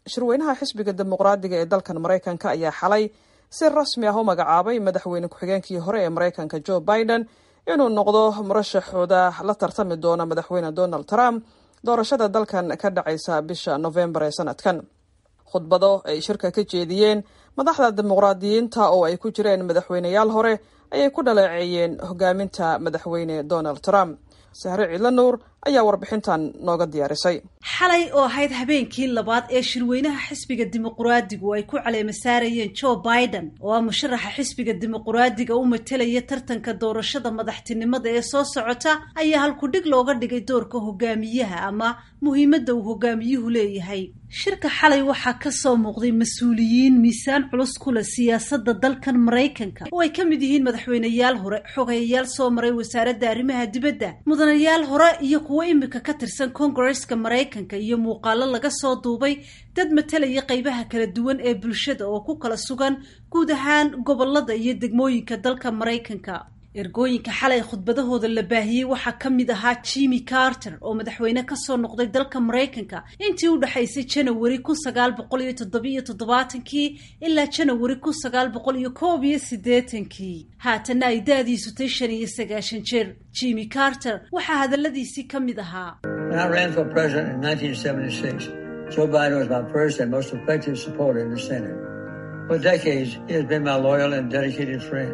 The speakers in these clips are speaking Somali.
shirweynaha xisbiga dimuqraadiga ee dalkan maraykanka ayaa xalay si rasmi ah u magacaabay madaxweyne ku-xigeenkii hore ee maraykanka joe biden inuu noqdo murashaxooda la tartami doona madaxweyne donald trump doorashada dalkan ka dhacaysa bisha novembar ee sanadkan khudbado ay shirka ka jeediyeen madaxda dimuqraadiyiinta oo ay ku jireen madaxweyneyaal hore ayay ku dhaleeceeyeen hogaaminta madaxweyne donald trump sahre ciidla nuur ayaa warbixintan nooga diyaarisay xalay oo ahayd habeenkii labaad ee shirweynaha xisbiga dimuqraadigu ay ku caleema saarayeen joe biden oo ah musharaxa xisbiga dimuqraadiga u matelaya tartanka doorashada madaxtinimada ee soo socota ayaa halkudhig looga dhigay doorka hogaamiyaha ama muhiimadda uu hogaamiyuhu leeyahay shirka xalay waxaa kasoo muuqday mas-uuliyiin miisaan culus ku leh siyaasadda dalkan maraykanka oo ay ka mid yihiin madaxweyneyaal hore xogayayaal soo maray wasaaradda arrimaha dibadda mudanayaal hore iyo kuwo imika ka tirsan kongareska maraykanka iyo muuqaalo laga soo duubay dad matalaya qeybaha kala duwan ee bulshada oo ku kala sugan guud ahaan gobolada iyo degmooyinka dalka maraykanka ergooyinka xalay khudbadahooda la baahiyey waxaa ka mid ahaa jimmy carter oo madaxweyne kasoo noqday dalka maraykanka intii u dhexaysay janawari kun sagaal boqol iyo toddobiiyo toddobaatankii ilaa janawari kun sagaal boqol iyo koob iyo siddeetankii haatanna ay da-diisutay shan iyo sagaashan jeer jimmy carter waxaa hadaladiisii ka mid ahaa Joe Biden was my first and most effective supporter in the Senate. For decades, he has been my loyal and dedicated friend.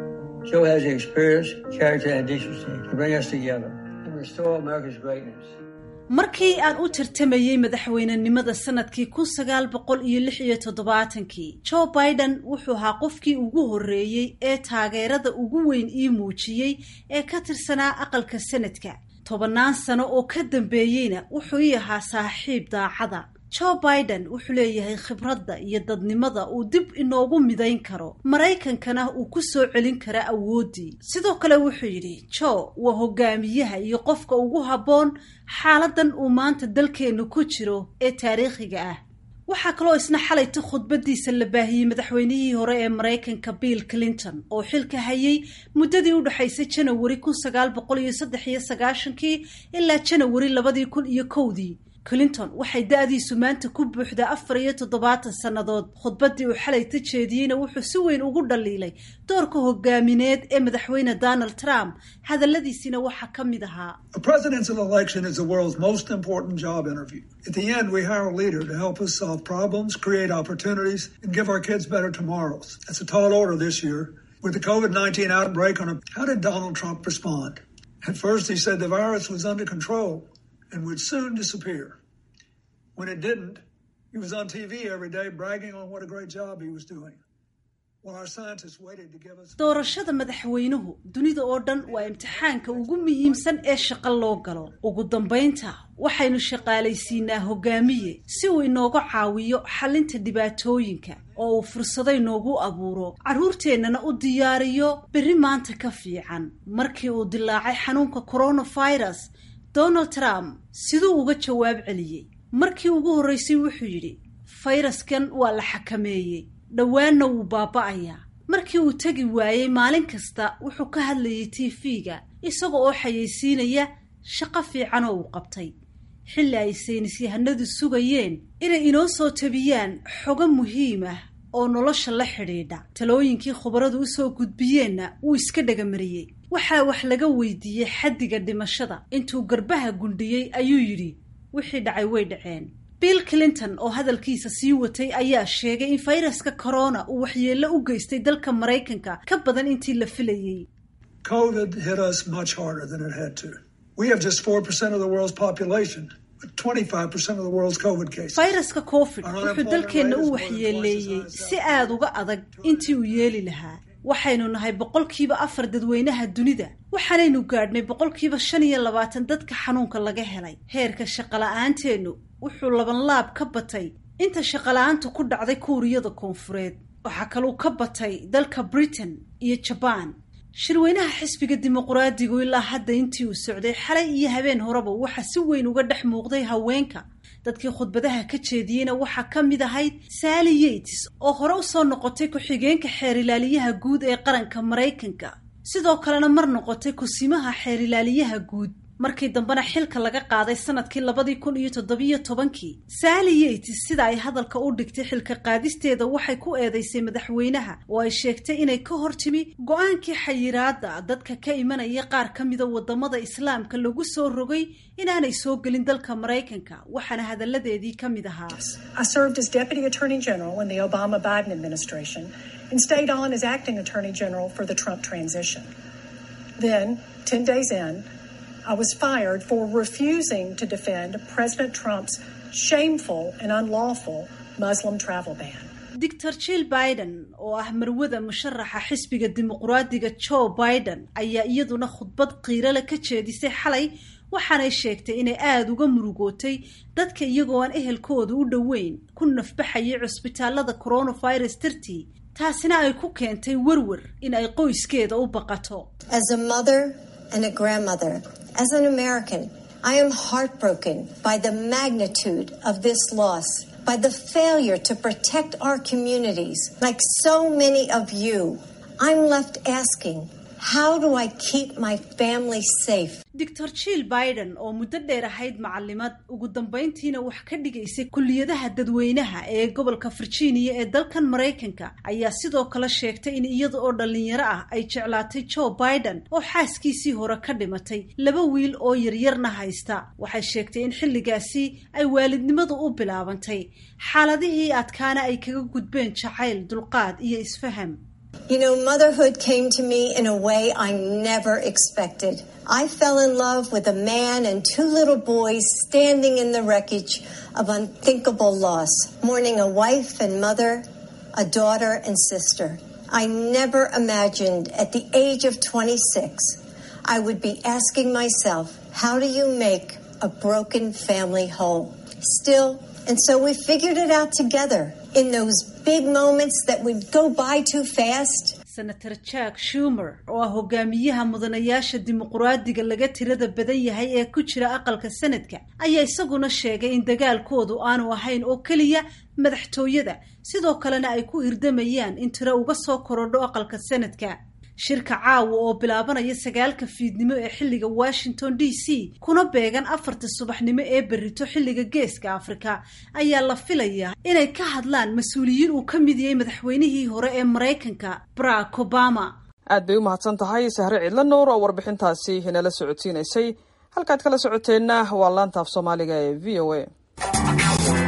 Joe has the experience, character, and decency to bring us together and restore America's greatness. markii aan u tartamayey madaxweynenimada sanadkii kun sagaal boqol iyo lix iyo toddobaatankii joe biden wuxuu ahaa qofkii ugu horreeyey ee taageerada ugu weyn ii muujiyey ee ka tirsanaa aqalka sanadka tobannaan sano oo ka dambeeyeyna wuxuu ii ahaa saaxiib daacada joe biden wuxuu leeyahay khibradda iyo dadnimada uu dib inoogu midayn karo maraykankana uu ku soo celin kara awooddii sidoo kale wuxuu yidhi joe waa hogaamiyaha iyo qofka ugu habboon xaaladan uu maanta dalkeennu ku jiro ee taariikhiga ah waxaa kaloo isna xalayta khudbadiisa la baahiyey madaxweynihii hore ee maraykanka bill clinton oo xilka hayay muddadii u dhexaysay janawari kun sagaal boqol iyo saddex iyo sagaashankii ilaa janawari labadii kun iyo kowdii clinton waxay da-diisu maanta ku buuxdaa afar iyo toddobaatan sannadood khudbaddii uu xalayta jeediyeyna wuxuu si weyn ugu dhaliilay doorka hogaamineed ee madaxweyne donald trump hadalladiisina waxaa ka mid ahaa A presidential election is the world's most important job interview. At the end, we hire a leader to help us solve problems, create opportunities, and give our kids better tomorrows. That's a tall order this year. With the COVID 19 outbreak on a, how did Donald Trump respond? At first, he said the virus was under control and would soon disappear. When it didn't, he was on TV every day bragging on what a great job he was doing. While our scientists waited to give us. doorashada madaxweynuhu dunida oo dhan waa imtixaanka ugu muhiimsan ee shaqo loo galo ugu dambaynta waxaynu shaqaalaysiinaa hogaamiye si uu inooga caawiyo xalinta dhibaatooyinka oo uu fursado inoogu abuuro carruurteennana u diyaariyo berri maanta ka fiican markii uu dilaacay xanuunka coronavirus donald trump siduu uga jawaab celiyey markii ugu horreysay wuxuu yidhi fayraskan waa la xakameeyey dhowaanna wuu baaba'ayaa markii uu tegi waayey maalin kasta wuxuu ka hadlayay tv-ga isaga oo xayeysiinaya shaqo fiican oo uu qabtay xilli ay saynis yahanadu sugayeen inay inoo soo tabiyaan xogo muhiim ah oo nolosha la xidhiidha talooyinkii khubaradu usoo gudbiyeenna wuu iska dhagamariyey waxaa wax laga weydiiyey xaddiga dhimashada intuu garbaha gundhiyey ayuu yidhi wixii dhacay way dhaceen bill clinton oo hadalkiisa sii watay ayaa sheegay in fayraska corona uu waxyeello u geystay dalka maraykanka ka badan intii la filayey COVID hit us much harder than it had to. We have just 4% of the world's population, but 25% of the world's COVID cases. fayraska covid wuxuu dalkeenna u waxyeeleeyey si aada uga adag intii uu yeeli lahaa waxaynu nahay boqolkiiba afar dadweynaha dunida waxaanaynu gaadhnay boqolkiiba shan iyo labaatan dadka xanuunka laga helay heerka shaqola'aanteennu wuxuu labanlaab ka batay inta shaqola'aanta ku dhacday kuuriyada koonfureed waxaa kaluu ka batay dalka britain iyo jabaan shirweynaha xisbiga dimuqraadigu ilaa hadda intii uu socday xalay iyo habeen horeba waxaa si weyn uga dhex muuqday haweenka dadkii khudbadaha ka jeediyeyna waxaa ka mid ahayd sally yates oo hore usoo noqotay ku-xigeenka xeerilaaliyaha guud ee qaranka maraykanka sidoo kalena mar noqotay kusimaha xeerilaaliyaha guud markii dambena xilka laga qaaday sanadkii labadii kun iyo toddobiyo tobankii sally yates sida ay hadalka u dhigtay xilka qaadisteeda waxay ku eedeysay madaxweynaha oo ay sheegtay inay ka hor timi go-aankii xayiraada dadka ka imanaya qaar ka mida wadamada islaamka lagu soo rogay inaanay soo gelin dalka maraykanka waxaana hadalladeedii ka mid ahaa and stayed on as acting Attorney General for the Trump transition. Then, 10 days in, I was fired for refusing to defend President Trump's shameful and unlawful Muslim travel ban. doctor jill biden oo ah marwada musharaxa xisbiga dimuqraadiga joe biden ayaa iyaduna khudbad qiirale ka jeedisay xalay waxaanay sheegtay inay aada uga murugootay dadka iyagoo aan ehelkooda u dhoweyn ku nafbaxayay cusbitaalada coronavirus dartii taasina ay ku keentay werwer in ay qoyskeeda u baqato As a mother and a grandmother, as an American, I am heartbroken by the magnitude of this loss, by the failure to protect our communities. Like so many of you, I'm left asking, how do I keep my family safe? doctor jill biden oo muddo dheer ahayd macalimad ugu dambayntiina wax ka dhigaysay kulliyadaha dadweynaha ee gobolka virginia ee dalkan maraykanka ayaa sidoo kale sheegtay in iyada oo dhallinyaro ah ay jeclaatay joe biden oo xaaskiisii hore ka dhimatay laba wiil oo yaryarna haysta waxay sheegtay in xilligaasi ay waalidnimadu u bilaabantay xaaladihii adkaana ay kaga gudbeen jacayl dulqaad iyo isfaham You know, motherhood came to me in a way I never expected. I fell in love with a man and two little boys standing in the wreckage of unthinkable loss, mourning a wife and mother, a daughter and sister. I never imagined at the age of 26 I would be asking myself, how do you make a broken family whole? Still, and so we figured it out together in those big moments that would go by too fast. senator jack shumer oo ah hogaamiyaha mudanayaasha dimuqraadiga laga tirada badan yahay ee ku jira aqalka sanadka ayaa isaguna sheegay in dagaalkoodu aanu ahayn oo keliya madaxtooyada sidoo kalena ay ku hirdamayaan in tiro uga soo korodho aqalka sanadka shirka caawa oo bilaabanaya sagaalka fiidnimo ee xilliga washington d c kuna beegan afarta subaxnimo ee berrito xilliga geeska afrika ayaa la filayaa inay ka hadlaan mas-uuliyiin uu ka mid yahay madaxweynihii hore ee maraykanka barack obama aad bay u mahadsan tahay sahre cidla nuur oo warbixintaasi inala socodsiinaysay halkaad kala socoteenna waa laanta af soomaaliga ee v o a